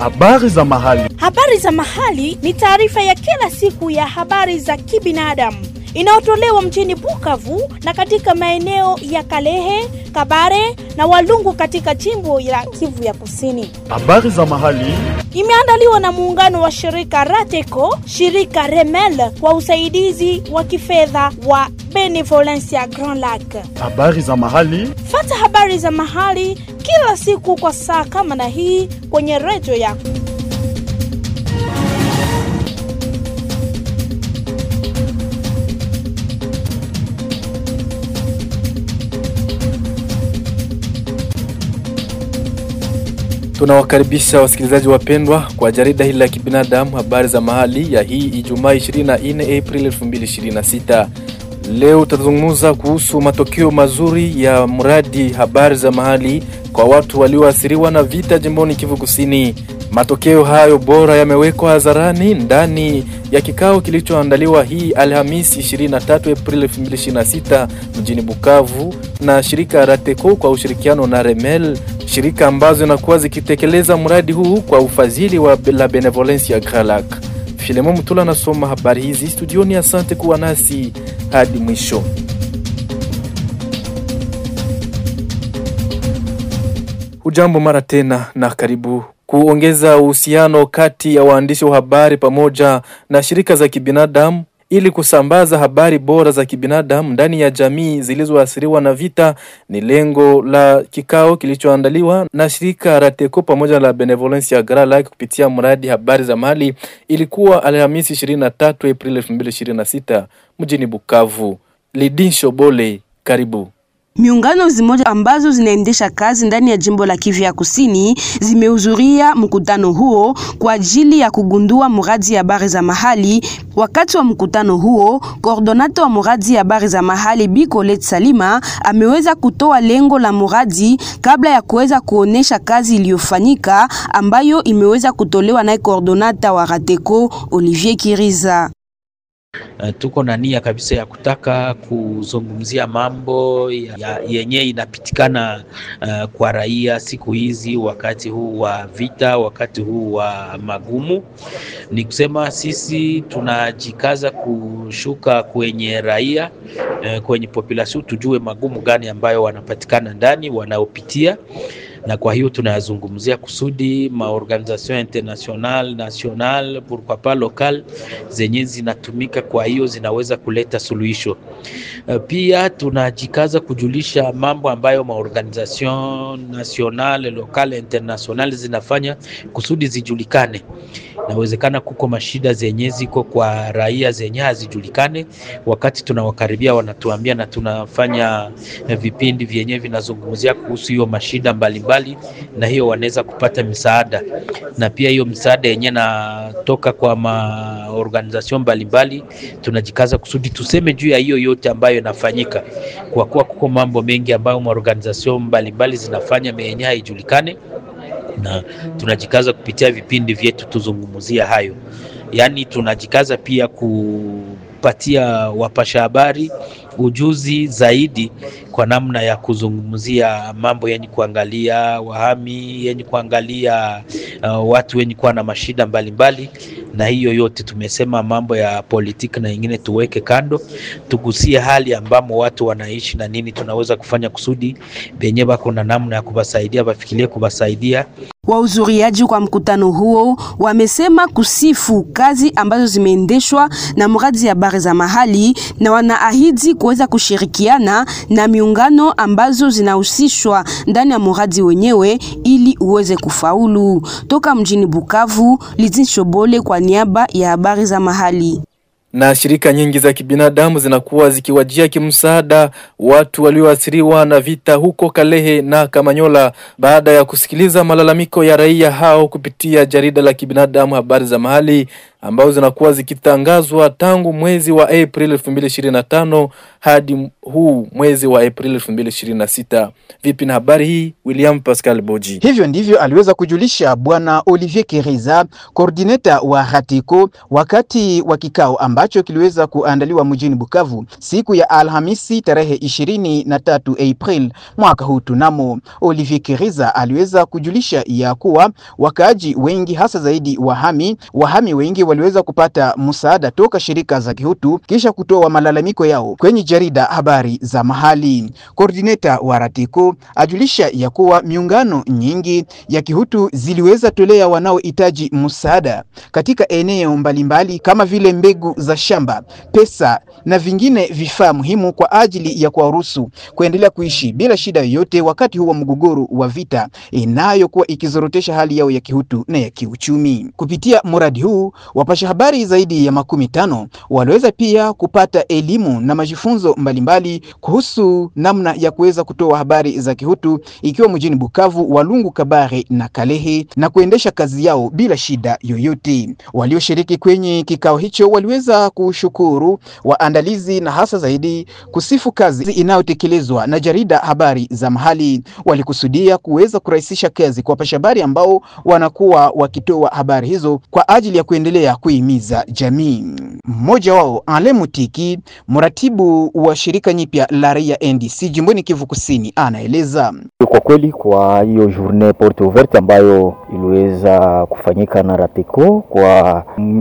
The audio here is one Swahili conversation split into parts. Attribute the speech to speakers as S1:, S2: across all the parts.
S1: Habari za mahali.
S2: Habari za mahali ni taarifa ya kila siku ya habari za kibinadamu inayotolewa mjini Bukavu na katika maeneo ya Kalehe, Kabare na Walungu katika jimbo la Kivu ya Kusini.
S1: Habari za mahali.
S2: Imeandaliwa na muungano wa shirika Rateco, shirika Remel kwa usaidizi wa kifedha wa Benevolencia Grand Lac.
S1: Habari za mahali.
S2: Fata habari za mahali kila siku kwa saa kama na hii kwenye redio yako.
S3: Tunawakaribisha wasikilizaji wapendwa kwa jarida hili la kibinadamu habari za mahali ya hii Ijumaa 24 Aprili 2026. Leo tutazungumza kuhusu matokeo mazuri ya mradi habari za mahali kwa watu walioathiriwa na vita jimboni Kivu Kusini. Matokeo hayo bora yamewekwa hadharani ndani ya kikao kilichoandaliwa hii Alhamisi 23 Aprili 2026 mjini Bukavu na shirika Rateco kwa ushirikiano na Remel, shirika ambazo zinakuwa zikitekeleza mradi huu kwa ufadhili wa la Benevolencia Grand Lac. Filemo Mutula anasoma habari hizi studioni. Asante kuwa nasi hadi mwisho. Hujambo mara tena na karibu. Kuongeza uhusiano kati ya waandishi wa habari pamoja na shirika za kibinadamu ili kusambaza habari bora za kibinadamu ndani ya jamii zilizoathiriwa na vita ni lengo la kikao kilichoandaliwa na shirika Rateco pamoja na Benevolencia Grand Lac kupitia mradi habari za mahali. Ilikuwa Alhamisi 23 Aprili 2026 mjini Bukavu. Lidin Shobole, karibu.
S4: Miungano zimoja ambazo zinaendesha kazi ndani ya jimbo la Kivu ya Kusini zimehudhuria mkutano huo kwa ajili ya kugundua mradi ya habari za mahali. Wakati wa mkutano huo, koordonata wa mradi ya habari za mahali Bi Colette Salima ameweza kutoa lengo la mradi kabla ya kuweza kuonesha kazi iliyofanyika ambayo imeweza kutolewa naye koordonata wa Rateco Olivier Kiriza.
S5: Uh, tuko na nia kabisa ya kutaka kuzungumzia mambo ya, ya, yenye inapitikana uh, kwa raia siku hizi, wakati huu wa vita, wakati huu wa magumu. Ni kusema sisi tunajikaza kushuka kwenye raia uh, kwenye population, tujue magumu gani ambayo wanapatikana ndani wanaopitia na kwa hiyo tunayazungumzia kusudi maorganisation international national pourquoi pas local zenye zinatumika, kwa hiyo zinaweza kuleta suluhisho. Pia tunajikaza kujulisha mambo ambayo maorganisation national local international zinafanya kusudi zijulikane. Nawezekana kuko mashida zenye ziko kwa raia zenye hazijulikane, wakati tunawakaribia wanatuambia, na tunafanya vipindi vyenye vinazungumzia kuhusu hiyo mashida mbalimbali mbali, na hiyo wanaweza kupata misaada, na pia hiyo misaada yenye natoka kwa maorganization mbalimbali, tunajikaza kusudi tuseme juu ya hiyo yote ambayo inafanyika, kwa kuwa kuko mambo mengi ambayo maorganization mbalimbali zinafanya yenye haijulikane na tunajikaza kupitia vipindi vyetu tuzungumzia hayo. Yaani tunajikaza pia kupatia wapasha habari ujuzi zaidi kwa namna ya kuzungumzia mambo yenye kuangalia wahami, yenye kuangalia uh, watu wenye kuwa na mashida mbalimbali mbali. Na hiyo yote tumesema mambo ya politiki na ingine tuweke kando, tugusie hali ambamo watu wanaishi na nini tunaweza kufanya kusudi benye bako na namna ya kubasaidia bafikirie kubasaidia.
S4: Wahudhuriaji kwa mkutano huo wamesema kusifu kazi ambazo zimeendeshwa na mradi ya habari za mahali na wanaahidi kuweza kushirikiana na miungano ambazo zinahusishwa ndani ya mradi wenyewe ili uweze kufaulu. Toka mjini Bukavu, Lizin Shobole kwa niaba ya habari za mahali
S3: na shirika nyingi za kibinadamu zinakuwa zikiwajia kimsaada watu walioathiriwa na vita huko Kalehe na Kamanyola baada ya kusikiliza malalamiko ya raia hao kupitia jarida la kibinadamu habari za mahali ambazo zinakuwa zikitangazwa tangu mwezi wa April 2025 hadi huu mwezi wa April 2026. Vipi na habari hii? William Pascal Boji.
S6: Hivyo ndivyo aliweza kujulisha Bwana Olivier Kiriza, koordineta wa Hatiko, wakati wa kikao ambacho kiliweza kuandaliwa mjini Bukavu siku ya Alhamisi tarehe ishirini na tatu April mwaka huu. Tunamo Olivier Kiriza aliweza kujulisha ya kuwa wakaaji wengi hasa zaidi wahami wahami wengi waliweza kupata msaada toka shirika za kihutu kisha kutoa malalamiko yao kwenye jarida habari za mahali. Koordineta wa Ratiko ajulisha ya kuwa miungano nyingi ya kihutu ziliweza tolea wanaohitaji msaada katika eneo mbalimbali kama vile mbegu za shamba, pesa na vingine vifaa muhimu kwa ajili ya kuwaruhusu kuendelea kuishi bila shida yoyote wakati huu wa mgogoro wa vita inayokuwa ikizorotesha hali yao ya kihutu na ya kiuchumi. Kupitia mradi huu, wapasha habari zaidi ya makumi tano waliweza pia kupata elimu na majifunzo mbalimbali kuhusu namna ya kuweza kutoa habari za kihutu ikiwa mjini Bukavu, Walungu, Kabare na Kalehe na kuendesha kazi yao bila shida yoyote. Walioshiriki kwenye kikao hicho waliweza kushukuru waandalizi na hasa zaidi kusifu kazi inayotekelezwa na jarida habari za mahali. Walikusudia kuweza kurahisisha kazi kwa wapasha habari ambao wanakuwa wakitoa habari hizo kwa ajili ya kuendelea kuhimiza jamii. Mmoja wao Ale Mutiki, mratibu wa shirika nyipya la raia NDC jimboni Kivu Kusini, anaeleza.
S7: Kwa kweli kwa hiyo journée porte ouverte ambayo iliweza kufanyika na Rateco kwa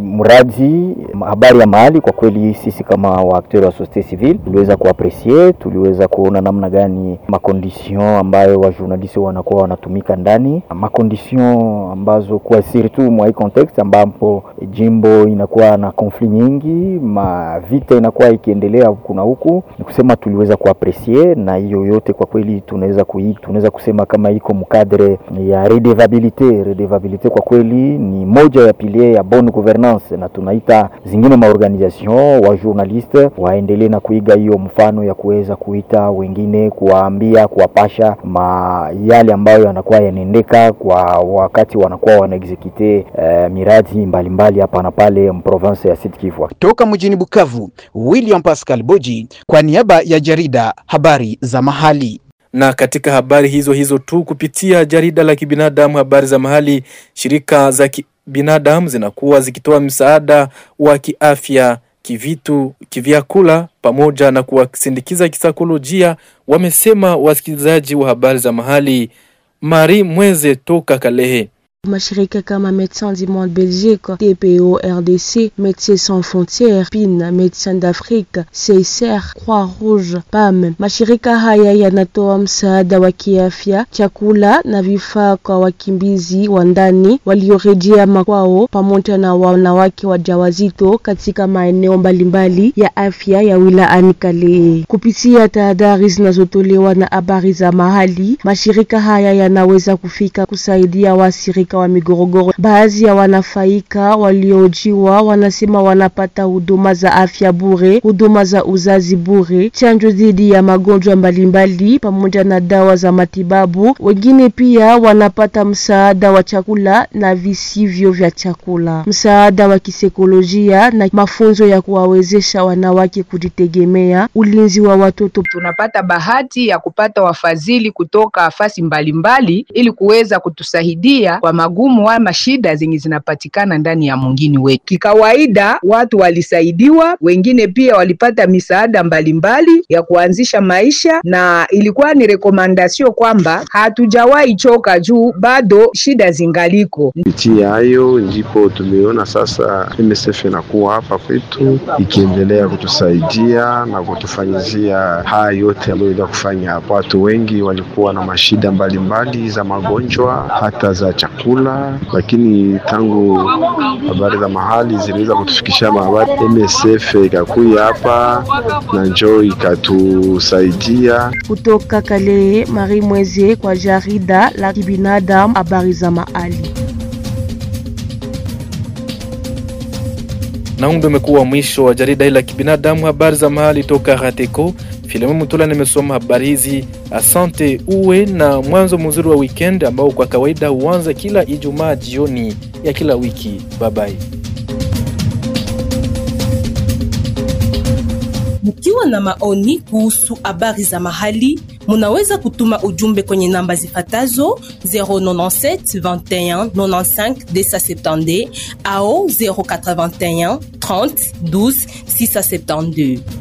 S7: mradi habari ya mahali, kwa kweli sisi kama waakteur wa société civile tuliweza kuapresie, tuliweza kuona namna gani makondition ambayo wajournaliste wanakuwa wanatumika ndani, makondition ambazo kwa surtout mwa hii context ambapo jimbo inakuwa na conflit nyingi, ma vita inakuwa ikiendelea kuna huku, ni kusema tuliweza kuapresie, na hiyo yote kwa kweli tunaweza kui, tunaweza kusema kama iko mkadre ya redevabilite. Redevabilite kwa kweli ni moja ya pilier ya bonne gouvernance, na tunaita zingine maorganisation wa journaliste waendelee na kuiga hiyo mfano ya kuweza kuita wengine, kuwaambia, kuwapasha ma yale ambayo yanakuwa yanaendeka kwa wakati wanakuwa wanaexekute uh, miradi mbalimbali hapa na pale mprovince ya Sud Kivu.
S6: Toka mjini Bukavu, William Pascal Boji kwa niaba ya jarida habari za mahali.
S3: Na katika habari hizo hizo tu, kupitia jarida la kibinadamu habari za mahali, shirika za kibinadamu zinakuwa zikitoa msaada wa kiafya, kivitu, kivyakula pamoja na kuwasindikiza kisaikolojia, wamesema wasikilizaji wa habari za mahali. Mari Mweze toka Kalehe.
S8: Mashirika kama Médecins du Monde Belgique, TPO RDC, Médecins Sans Frontières, PIN, Médecins d'Afrique, CICR, Croix-Rouge, PAM. Mashirika haya yanatoa msaada wa kiafya, chakula na vifaa kwa wakimbizi wa ndani waliorejea makwao pamoja na wanawake wajawazito katika maeneo mbalimbali ya afya ya wilayani Kalehe. Kupitia tahadhari zinazotolewa na habari za mahali, mashirika haya yanaweza kufika kusaidia wasirika wa migorogoro. Baadhi ya wanafaika waliojiwa wanasema wanapata huduma za afya bure, huduma za uzazi bure, chanjo dhidi ya magonjwa mbalimbali pamoja na dawa za matibabu. Wengine pia wanapata msaada wa chakula na visivyo vya chakula, msaada wa kisaikolojia na mafunzo ya kuwawezesha wanawake kujitegemea, ulinzi wa watoto.
S9: Tunapata bahati ya kupata wafadhili kutoka afasi mbalimbali ili kuweza kutusaidia kwa magumu ama shida zenye zinapatikana ndani ya mwingini wetu. Kikawaida watu walisaidiwa, wengine pia walipata misaada mbalimbali ya kuanzisha maisha, na ilikuwa ni rekomandasio kwamba hatujawahi choka juu bado shida zingaliko.
S10: Kupitia hayo ndipo tumeona sasa MSF inakuwa hapa kwetu ikiendelea kutusaidia na kutufanyizia haya yote ambayo ila kufanya hapa. Watu wengi walikuwa na mashida mbalimbali za magonjwa hata za chakula, lakini tangu habari za mahali ziliweza kutufikisha mahabari, MSF ikakuya hapa na njoo ikatusaidia.
S8: Kutoka Kalehe, Marie Mweze kwa jarida la kibinadamu habari za mahali.
S3: Na huu ndio umekuwa mwisho wa jarida hili la kibinadamu habari za mahali toka Rateko. Filemon Mutula nimesoma habari hizi. Asante, uwe na mwanzo mzuri wa weekend ambao kwa kawaida huanza kila Ijumaa jioni ya kila wiki. Bye bye.
S11: Mkiwa na maoni kuhusu habari za mahali, munaweza kutuma ujumbe kwenye namba zifatazo 097 21 95 270 au 081 30 12 672.